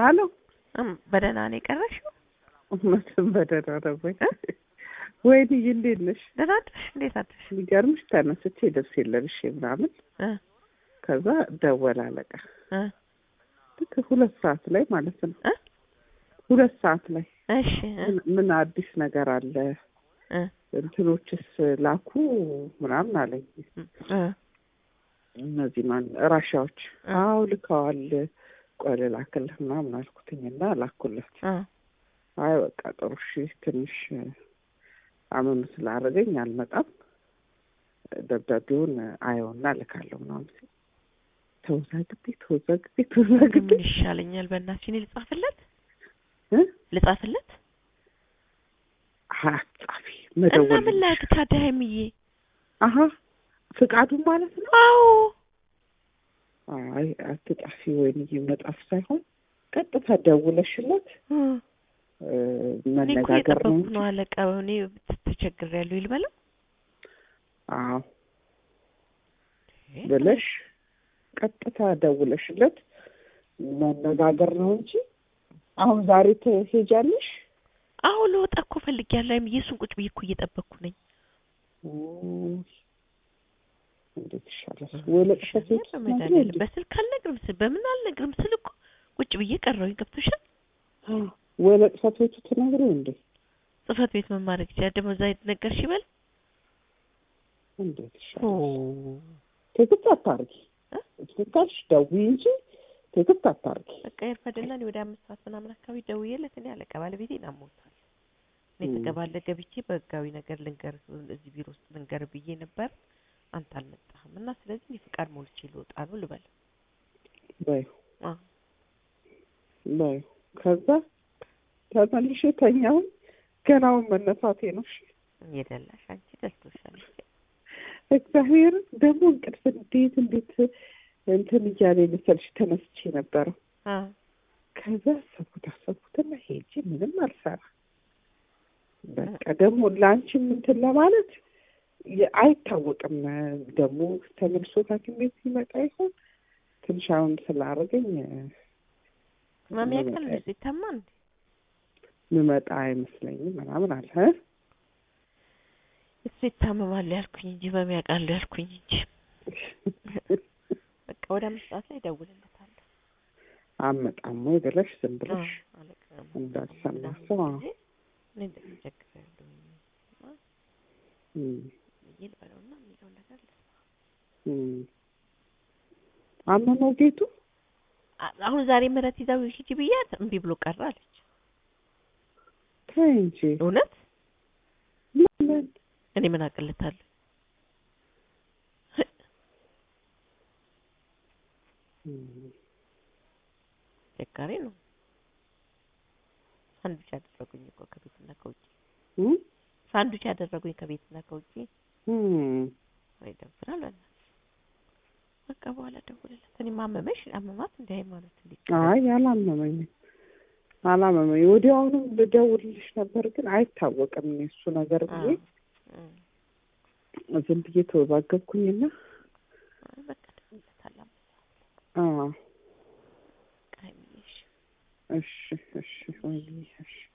አሎ እም፣ በደህና ነው የቀረሽው? እውነትም በደህና ነው ወይ? ወይንዬ እንዴት ነሽ? ደህና አደርሽ? እንዴት አደርሽ? የሚገርምሽ ተነስቼ ልብስ ለብሼ ምናምን እ ከዛ ደወለ አለቃ እ ልክ ሁለት ሰዓት ላይ ማለት ነው እ ሁለት ሰዓት ላይ እሺ እ ምን- ምን አዲስ ነገር አለ እ እንትኖችስ ላኩ ምናምን አለኝ እ እነዚህ ማን ራሻዎች እ አዎ ልከዋል ቆይ ልላክልህ ምናምን አልኩትኝና ላኩለት እ አይ በቃ ጥሩ እሺ ትንሽ አመኑ ስላደረገኝ አልመጣም ደብዳቤውን አየውና ልካለሁ ምናምን ሲል ተወዛግቤ ተወዛግቤ ተወዛግቤ ምን ይሻለኛል? በእናትሽ እኔ ልጻፍለት እ ልጻፍለት አጻፊ እና መደወል ምን ላድርግ ታዲያ ሀይሚዬ? አሀ ፍቃዱን ማለት ነው አዎ አይ አትጣፊ ወይንዬ መጣፍ ሳይሆን ቀጥታ ደውለሽለት እ እ እኔ እኮ መነጋገር ነው እየጠበኩ እንጂ ነው አለቃ። እኔ ተቸግሬያለሁ ይልበለው አዎ ብለሽ ቀጥታ ደውለሽለት መነጋገር ነው እንጂ አሁን ዛሬ ትሄጃለሽ? አሁን ልወጣ እኮ ፈልጌያለሁ ሀይሚዬ። እሱን ቁጭ ብዬ እኮ እየጠበቅኩ ነኝ። ውይ፣ እንዴት ይሻላል? ወይ ለቅሶት ቤት ውስጥ ነው መድኃኒዓለም እንዴ? በስልክ አልነግርም ስል በምን አልነግርም ስል እኮ ቁጭ ብዬ ቀረሁኝ። ገብቶሻል? አዎ፣ ወይ ለቅሶት ቤቱ ትነግሪው እንዴ? ጽህፈት ቤት ምን ማድረግ ይችላል? ደግሞ እዛ ነገርሽ ይበል። እንዴት ኦ ይሻላል? ትክክት አታርጊ። እ? ትክክልሽ ደውዪ እንጂ ትክክት አታርጊ። በቃ ይርፈድና እኔ ወደ አምስት ሰዓት ምናምን አካባቢ ደውዬለት እኔ አለቃ ባለቤቴን አሞታል እኔ ም። ተቀባለ ገብቼ በህጋዊ ነገር ልንገር እዚህ ቢሮ ውስጥ ልንገር ብዬ ነበር። አንተ አልመጣህም እና ስለዚህ እኔ ፍቃድ ሞልቼ ልወጣ ነው ልበል። በይው አዎ በይው። ከዛ ተመልሼ ተኛውን ገናውን መነሳቴ ነው። እሺ እየደላሽ አንቺ ደልቶሻል። እግዚአብሔር ደግሞ እንቅልፍ እንዴት እንዴት እንትን እያለ መሰልሽ ተነስቼ ነበረ። አ ከዛ አሰብኩት አሰብኩትና ሄጄ ምንም አልሰራ በቃ ደግሞ ለአንቺም እንትን ለማለት የ- አይታወቅም ደግሞ ተመልሶ ሐኪም ቤት ሲመጣ ይሆን ትንሽ አሁን ስላደረገኝ ህመም ያውቃል እንዴ ሲታማ እንዴ ምመጣ አይመስለኝም ምናምን አለ እ? እሱ ይታመማል ያልኩኝ እንጂ ህመም ያውቃል ያልኩኝ እንጂ በቃ ወደ አምስት ሰዓት ላይ እደውልለታለሁ። አመጣም ወይ ብለሽ ዝም አ ብለሽ አለቃ እንዳልሰማ ምናምን ሰው አዎ። ጊዜ እኔ እንደዚህ ቸግሬያለሁ እም፣ ብዬ ልበለውና የሚለውን ነገር ልስማ። እም። አመመው ጌቱ አ- አሁን ዛሬ ምህረት ይዛው ሂጂ ብያት እምቢ ብሎ ቀረ አለች። ተይ እንጂ እውነት ለምን እኔ ምን አቅልታለሁ? እም፣ ቸጋሪ ነው። ሳንዱች ያደረጉኝ እኮ ከቤትና ከውጭ እም፣ ሳንዱች ያደረጉኝ ከቤትና ከውጭ እም። ወይ ደብራል። በእናትሽ በቃ በኋላ ደውልለት። እኔ ማመመሽ አመማት እንደ ሃይማኖት እንዴት አይ አላመመኝም አላመመኝ ወዲያውኑም ልደውልልሽ ነበር ግን አይታወቅም እኔ እሱ ነገር ብዬ እም፣ ዝም ብዬ ተወዛገብኩኝና አይ በቃ ደውልለታለሁ። አዎ በቃ ሀይሚዬ እሺ። እሺ እሺ ወይኔ እሺ